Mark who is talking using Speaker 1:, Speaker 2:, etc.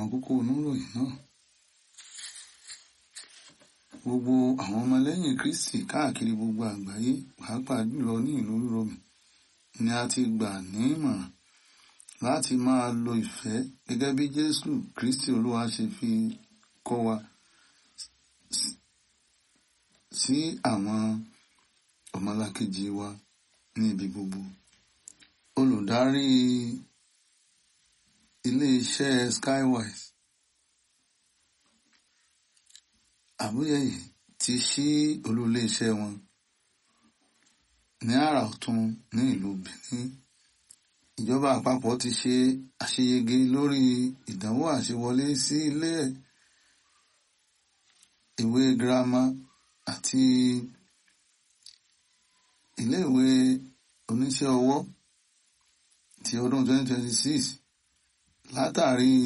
Speaker 1: kókó oníròyìn náà gbogbo àwọn ọmọlẹ́yìn Kristi káàkiri gbogbo àgbáyé pàápàá jùlọ ní ìlú Rome ni a ti gbà ní ìmọ̀ràn láti máa lo ìfẹ́ gẹ́gẹ́ bí Jésù Kristi Olúwa ṣe fi kọ́ wa sí àwọn ọmọlàkejì wa ní ibi gbogbo. Olùdarí ilé-iṣẹ́ Skywise Àmúyẹ̀yẹ ti ṣí olú ilé-iṣẹ́ wọn ní àrà ọ̀tún ní ìlú Benin. Ìjọba àpapọ̀ ti ṣe àṣeyege lórí ìdánwò àṣewọlé sí ilé ìwé girama àti iléèwé oníṣẹ́ ọwọ́ ti ọdún 2026 látàrí